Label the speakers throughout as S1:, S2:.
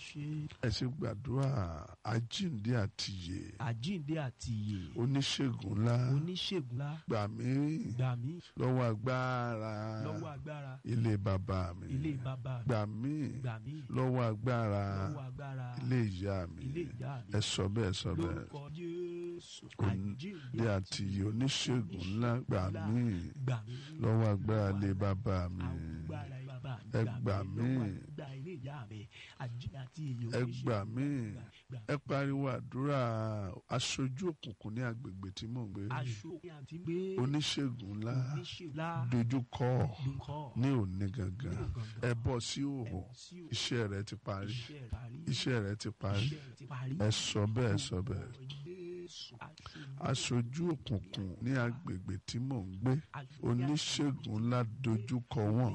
S1: ṣe
S2: ẹ ṣe gbàdúrà àjíǹde àtìyè
S1: àjíǹde àti ìyè
S2: oníṣègùn ńlá
S1: oníṣègùn ńlá
S2: gbà mí
S1: gbà mí
S2: lọ́wọ́ agbára
S1: lọ́wọ́ agbára
S2: ilé bàbá mi
S1: ilé bàbá mi
S2: gbà mí
S1: gbà mí
S2: lọ́wọ́ agbára
S1: lọ́wọ́ agbára
S2: ilé ìyá mi
S1: ilé ìyá mi
S2: ẹ sọ bẹ́ẹ̀ sọ bẹ́ẹ̀
S1: lórúkọ Jésù
S2: Onídé
S1: àjíǹde
S2: àtìyè oníṣègùn ńlá gbà mí
S1: gbà mí
S2: lọ́wọ́ agbára ilé bàbá mi
S1: agbára bàbá mi
S2: Ẹ gbà mí.
S1: lọ́wọ́ agbára ilé ìyá mi àjíǹde àti èyí
S2: ẹ gbà mí
S1: gbà
S2: ẹ pariwo àdúrà aṣojú òkùnkùn ní agbègbè tí mò ń gbé
S1: aṣọ àti gbé
S2: oníṣègùn ńlá
S1: oníṣèlá
S2: dojúkọ
S1: dùnkọ
S2: ní òní gangan ẹ bọ́ sí òhò iṣẹ́ rẹ ti parí
S1: iṣẹ́ rẹ̀ parí
S2: iṣẹ́ rẹ ti parí
S1: iṣẹ́ rẹ̀ ti parí
S2: ẹ sọ bẹ́ẹ̀ sọ bẹ́ẹ̀
S1: Jésù
S2: aṣojú òkùnkùn ní agbègbè tí mò ń gbé oníṣègùn ńlá dojúkọ wọn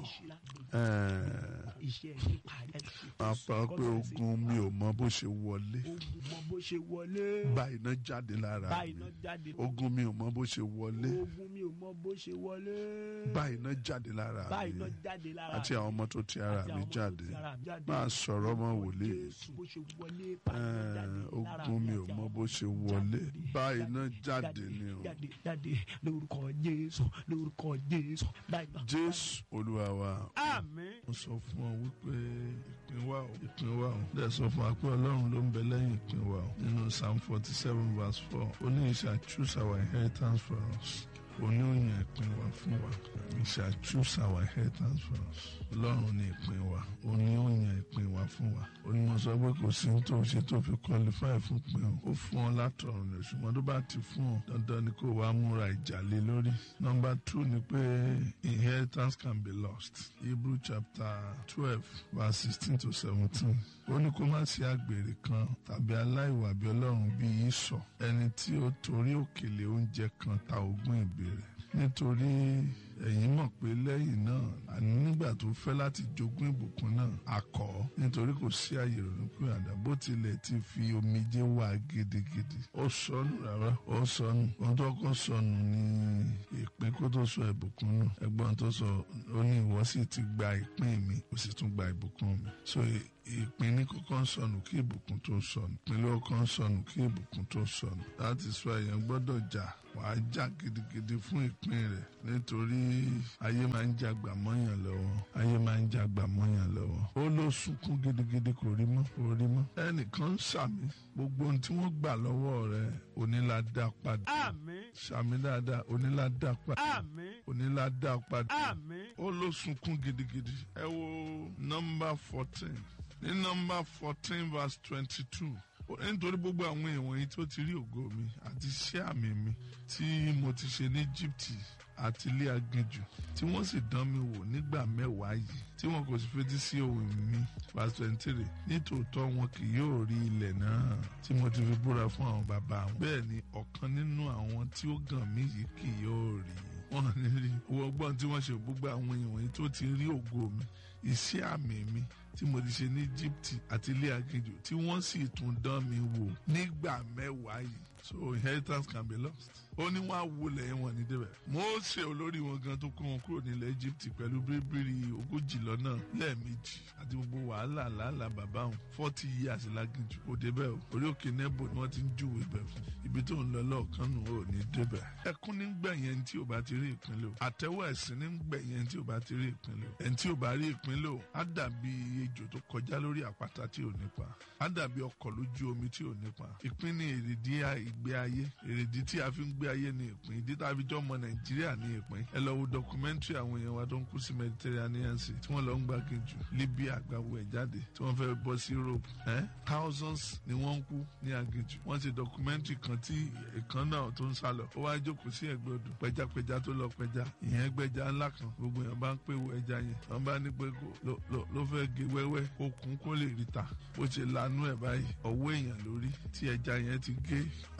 S2: ẹẹ
S1: iṣẹ́ rẹ̀ parí ẹ ṣe
S2: máa pa pé ogun mi ò mọ bó ṣe wọlé
S1: ogun mọ bó ṣe wọlé
S2: bá iná jáde lára
S1: bá
S2: mi
S1: iná jáde
S2: ogun mi ò mọ bó ṣe wọlé
S1: ogun mi ò mọ bó ṣe wọlé
S2: bá iná jáde lára
S1: bá
S2: mi
S1: iná jáde lára
S2: àti àwọn ọmọ tó ti ara
S1: àti
S2: mi
S1: àwọn ọmọ tó
S2: jáde
S1: ti ara mi jáde.
S2: máa sọ̀rọ̀ ọmọ wòlíì
S1: Jésù bó ṣe wọlé bá iná jáde
S2: Ẹ̀ẹ́n,
S1: lára
S2: ogun mi ò
S1: àti
S2: mọ
S1: àwọn
S2: bó
S1: ọmọ
S2: ṣe
S1: tó
S2: wọlé
S1: jáde.
S2: bá iná jáde ni o
S1: jáde jáde lórúkọ Jésù lórúkọ Jésù bá iná.
S2: jésù olúwa wa
S1: àmín.
S2: mo sọ fún ọ wípé ìpín wa o ìpín wa o dẹ̀ sọ fún wa pé ọlọ́run ló ń bẹ lẹ́yìn ìpín wa o nínú psalm forty seven verse four ó ní he shall choose our inheritance for us òní òyìn ìpín wa fún wa he shall choose our inheritance for us ọlọ́run ní ìpín wa òní òyìn ìpín wa fún wa ó ní mo sọ pé kò sí ní tó ṣe tó fi qualify fún pín o ó fún ọ látọ̀run rẹ̀ ṣùgbọ́n tó bá ti fún ọ dandan ni kó wàá múra ìjà lé lórí number two ni pé inheritance can be lost hebrew chapter twelve verse sixteen to seventeen ó ní kó má sí àgbèrè kan tàbí aláìwà bí ọlọ́run bí ìsọ̀ ẹni tí ó torí òkèlè oúnjẹ kan ta ogún ìbéèrè nítorí ẹ̀yin mọ̀ pé lẹ́yìn náà àní nígbà tó fẹ́ láti jogún ìbùkún náà akọ̀ ọ́ nítorí kò sí àyè ronú pé àdá bó tilẹ̀ ti fi omijé wá gidigidi ó sọnù rárá ó sọnù ohun tó kọ́ sọnù ní ìpín kó tó sọ ìbùkún nù ẹgbọ́n tó sọ ó ní ìwọ sì ti gba ìpín mi ó sì tún gba ìbùkún mi so ìpín ní kọ́kọ́ ń sọnù kí ìbùkún tó sọnù ìpín ló kọ́ ń sọnù kí ìbùkún tó sọnù láti sọ èèyàn gbọ́dọ̀ jà wàá jà gidigidi fún ìpín rẹ̀ nítorí ayé máa ń jagbà mọ́yàn lọ́wọ́ ayé máa ń jagbà mọ́yàn lọ́wọ́ ó ló sunkún gidigidi kò rí mọ́ kò rí mọ́ ẹnìkan ń sàmì gbogbo ohun tí wọ́n gbà lọ́wọ́ rẹ̀ onílàdá padà
S1: àmín
S2: sàmì dáadáa onílàdá padà
S1: àmín
S2: onílàdá padà
S1: àmín.
S2: ó ló sunkún gidigidi ẹ wo nọ́mbà fourteen ní nọ́mbà fourteen verse twenty two nítorí gbogbo àwọn èèwọ̀n yìí tó ti rí ògo mi àti iṣẹ́ àmì mi tí mo ti ṣe ní Íjíbítì àti ilé aginjù tí wọ́n sì dán mi wò nígbà mẹ́wàá yìí tí wọn kò sì fetí sí ohùn mi verse twenty three nítòótọ́ wọn kì yóò rí ilẹ̀ náà tí mo ti fi búra fún àwọn bàbá wọn bẹ́ẹ̀ ni ọ̀kan nínú àwọn tí ó gàn mí yìí kì yóò rí wọn ní rí owó ọgbọ́n tí wọ́n ṣe gbogbo àwọn èèyàn yìí tó ti rí ògo mi iṣẹ́ àmì mi tí mo ti ṣe ní Íjíbítì àti ilé aginjù tí wọ́n sì tún dán mi wò nígbà mẹ́wàá yìí so inheritance can be lost ó ní wọn á wọlé wọn ní débẹ̀ Mósè olórí wọn gan tó kó wọn kúrò nílẹ̀ Íjíbítì pẹ̀lú bíríbírí ogójì lọ́nà lẹ́ẹ̀mejì àti gbogbo wàhálà làálàá bàbá wọn forty years láginjù kò débẹ̀ o orí òkè nebo ni wọ́n ti ń júwe ibẹ̀ fún ibi tó ń lọ lọ́ọ̀kan nù ó ní débẹ̀ ẹkún ní gbẹ̀yẹn tí ò bá ti rí ìpínlẹ̀ o àtẹ́wọ́ ẹ̀sìn ní gbẹ̀yẹn tí ò bá ti rí ìpínlẹ̀ o ẹni tí ò bá rí ìpínlẹ̀ o á dàbí ejò tó kọjá lórí àpáta tí ò nípa á dàbí ọkọ̀ lójú omi tí ò nípa ìpín ní èrèdí ìgbé ayé èrèdí tí a fi ń gbé ayé ní ìpín ìdí tá a fi jọ ọmọ nàìjíríà ní ìpín ẹ lọ wo documentary àwọn èèyàn wa tó ń kú sí mediterranean sea tí wọ́n lọ ń gbàgejù libya àgbàwọ ẹ̀ jáde tí wọ́n fẹ́ bọ́ sí europe eh? thousands ni wọ́n ń kú ní aginjù wọ́n ṣe documentary kan tí ìkan náà tó ń sálọ ó wá jókòó sí ẹ̀gbẹ́ odò pẹjapẹja tó lọ pẹja ìyẹn gbẹja ńlá kan gbogbo èèyàn bá ń pè wọ ẹja yẹn wọ́n bá ní pé ló fẹ́ gé wẹ́wẹ́ okùn kó lè rí ta bó ṣe lanú ẹ̀ báyìí ọwọ́ èèyàn lórí tí ẹja yẹn ti gé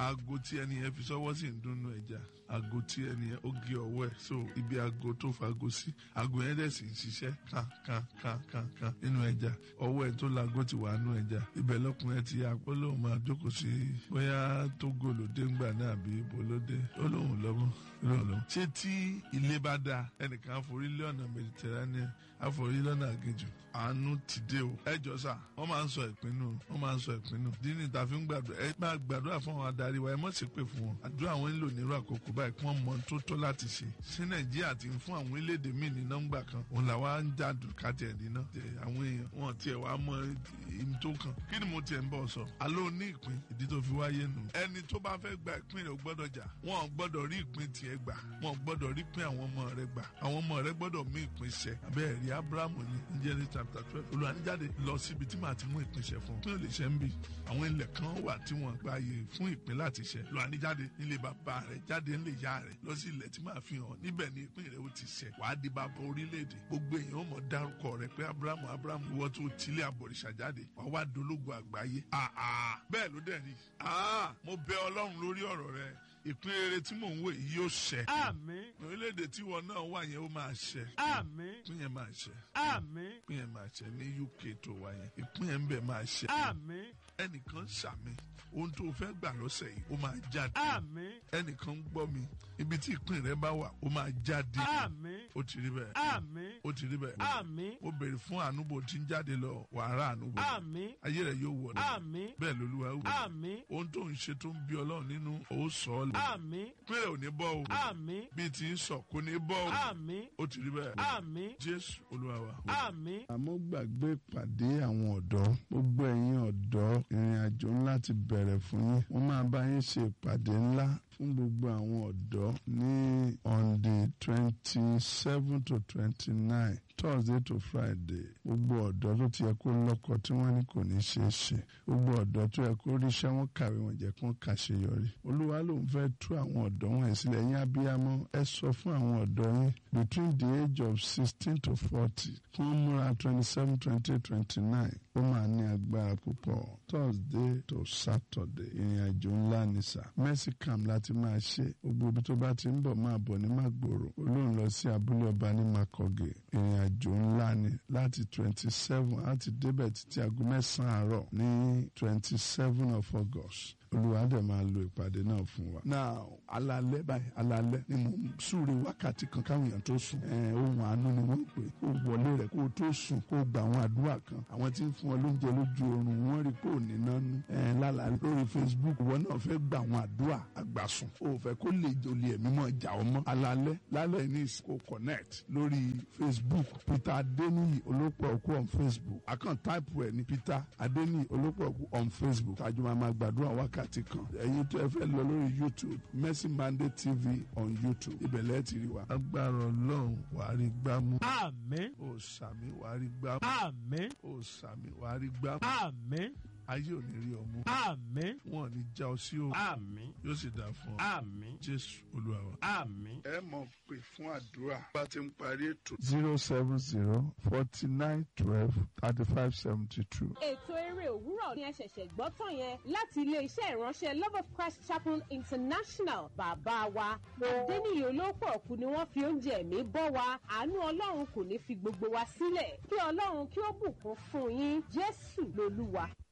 S2: aago tí ẹni yẹn fi sọ́wọ́ sí ń dúnnú ẹja aago tí ẹni yẹn ó gé ọwọ́ ẹ̀ so ibi aago tó fago sí aago yẹn dẹ̀ sì ń ṣiṣẹ́ kan kan kan kan kan nínú ẹja ọwọ́ ẹ̀ tó laago ti wà nínú ẹja ibẹ̀ lọkùnrin ti yà pé lóun máa jókòó sí bóyá Tógò lóde ńgbà náà àbí ibo lóde ó lóun lọ́mọ lóun lọ́mọ. ṣé tí ilé bá dáa ẹnìkan àforí lé ọ̀nà Mediterranean àforí lọ́nà àgejù àánú ti dé o. ẹ jọ sà wọ́n máa ń sọ ìpinnu wọ́n máa ń sọ ìpinnu dínì tá a fi ń gbàdúrà ẹ máa gbàdúrà fún àwọn adarí wa ẹ mọ̀ sí pé fún wọn àdúrà wọn ń lò nírú àkókò báyìí kí wọ́n mọ tó tó láti ṣe. sí nàìjíríà ti ń fún àwọn orílẹ̀-èdè míì ní nọ́mbà kan òun làwa ń já kàtẹ́ ẹ̀ nínà. àwọn èèyàn wọn tiẹ̀ wá mọ ìmú tó kan kí ni mo tiẹ̀ ń bọ̀ sọ. àló ní ìpín ìdí tó fi wáyé nù. ẹni tó bá fẹ́ gba ìpín rẹ̀ gbọ́dọ̀ jà wọn gbọ́dọ̀ rí ìpín tiẹ̀ gbà wọn gbọ́dọ̀ rí ìpín àwọn ọmọ rẹ̀ gbà àwọn ọmọ rẹ̀ gbọ́dọ̀ mú ìpín ṣẹ. abẹ́ẹ̀ rí abrahamu ní Genesis chapter twelve olùwàníjáde lọ síbi tí màá ti mú ìpín ṣẹ fún un. ìpín ò lè ṣe ń bì àwọn ilẹ̀ kan wà tí wọ́n gba ààyè fún ìpín láti ṣẹ. olùwàníjáde nílé bàbá rẹ̀ jáde nílé ìyá rẹ̀ lọ sí ilẹ̀ tí màá fi hàn níbẹ̀ ni ìpín rẹ̀ ó ti ṣẹ. wàá di bàbá orílẹ̀-èdè gbogbo èèyàn ó mọ̀ dárúkọ rẹ̀ pé abrahamu abrahamu ìwọ tó tilé àbọ̀rìṣà jáde wàá wá dológo àgbáyé. bẹ́ẹ̀ ló dẹ̀ rí mo bẹ ọlọ́run lórí ọ̀rọ̀ rẹ̀ ìpín rere tí mò ń wò yìí yóò ṣẹ.
S3: Àmín.
S2: orílẹ̀-èdè tí wọn náà wà yẹn ó máa ṣẹ.
S3: Àmín.
S2: ìpín yẹn máa ṣẹ.
S3: Àmín.
S2: ìpín yẹn máa ṣẹ ní UK tó wà yẹn ìpín yẹn ń bẹ̀ máa ṣẹ.
S3: Àmín.
S2: ẹnìkan ṣàmì ohun tó fẹ́ gbà lọ́sẹ̀ yìí ó máa jáde.
S3: Àmín.
S2: ẹnìkan ń gbọ́ mi ibi tí ìpín rẹ bá wà ó máa jáde.
S3: Àmín.
S2: ó ti rí bẹ́ẹ̀.
S3: Àmín.
S2: ó ti rí bẹ́ẹ̀.
S3: Àmín.
S2: ó béèrè fún ànúbò tí ń jáde lọ wàhálà ànúbò.
S3: Àmín.
S2: ayé rẹ yóò wọlé.
S3: Àmín.
S2: bẹ́ẹ̀ lolúwa wò.
S3: Àmín.
S2: ohun tó ń ṣe tó ń bí ọlọ́run nínú ó sọ ọ́ lẹ̀.
S3: Àmín.
S2: pínlẹ̀ ò ní bọ́ o.
S3: Àmín.
S2: bíi ti ń sọ kò ní bọ́ o.
S3: Àmín.
S2: ó ti rí bẹ́ẹ̀.
S3: Àmín.
S2: jésù olúwa wa.
S3: Àmín.
S4: àmọ́ gbàgbé ìpàdé àwọn ọ̀dọ́ gbogbo ẹ̀yin ọ̀dọ́ ìrìn àjò ńlá ti bẹ̀rẹ̀ fún yín wọ́n máa bá yín ṣe ìpàdé ńlá fún gbogbo àwọn ọ̀dọ́ ní on the twenty seven to twenty nine thursday to friday gbogbo ọ̀dọ́ tó ti yẹ kó lọ́kọ tí wọ́n ní kò ní ṣeé ṣe gbogbo ọ̀dọ́ tó yẹ kó ríṣẹ́ wọn kàwé wọn jẹ́ kó kàṣeyọrí olúwa ló ń fẹ́ tú àwọn ọ̀dọ́ wọn sílẹ̀ yín abiyamọ ẹ sọ fún àwọn ọ̀dọ́ yín between the age of sixteen to forty kí wọ́n múra twenty seven twenty eight twenty nine ó máa ní agbára púpọ̀ thursday to saturday ìrìn àjò ńlá ni sà mercy camp láti máa ṣe gbogbo ibi tó bá ti ń bọ̀ máa bọ̀ ní magboro olóhùn lọ sí abúlé ọba ní makoge ìrìn àjò ńlá ni láti twenty seven láti débẹ̀ títí aago mẹ́sàn-án àárọ̀ ní twenty seven of august olúwa dẹ̀ máa lo ìpàdé náà fún wa. now alalẹ́ báyìí alalẹ́ ni mo ń súre wákàtí kan káwọn èèyàn tó sùn. ẹ ohun àánú ni wọ́n pè kó wọlé rẹ̀ kó o tó sùn kó o gba àwọn àdúrà kan. àwọn tí ń fún ọ lóúnjẹ lójú oorun wọ́n rí kó o ní nánú. ẹ lálàá lórí facebook ìwọ náà fẹ́ gba àwọn àdúrà àgbàsùn. o ò fẹ́ kó lè olè ẹ̀mí mọ́ ìjà ọmọ. alalẹ́ lálẹ́ ní ìsìnkú connect lórí facebook peter adeniyi olópọ̀ òkú on facebook àkàn táìpù ẹ̀ ní peter adeniyi olópọ̀ òkú on facebook. tàjú máa ma gbàdúrà wákàtí wákàtí kan ẹ̀yin tó ẹ fẹ́ lọ lórí youtube mercy mandate tv on youtube ibẹ̀ lẹ́ẹ̀ ti rí wa.
S2: agbára ọlọ́run wàá rí gbámú.
S3: Àmín.
S2: ó sàmì wàá rí gbámú.
S3: Àmín.
S2: ó sàmì wàá rí gbámú.
S3: Àmín.
S2: ayé ò ní rí ọmú.
S3: Àmín.
S2: wọn ò ní já ọ sí o.
S3: Àmín.
S2: yóò sì dáa fún ọ.
S3: Àmín.
S2: jésù olúwa wa.
S3: Àmín.
S2: ẹ mọ̀ pé fún àdúrà bá ti ń parí ètò.
S4: zero seven zero forty nine twelve thirty five seventy two.
S5: ètò eré òwúrọ̀ ni ẹ ṣẹ̀ṣẹ̀ gbọ́ tán yẹn láti ilé-iṣẹ́ ìránṣẹ́ love of christ chapel international bàbá wa adẹ́niyè olóòpọ̀ ọ̀kú ni wọ́n fi oúnjẹ ẹ̀mí bọ́ wa àánú ọlọ́run kò ní fi gbogbo wa sílẹ̀ kí ọlọ́run kí ó bùkún fún yín jésù lolúwa.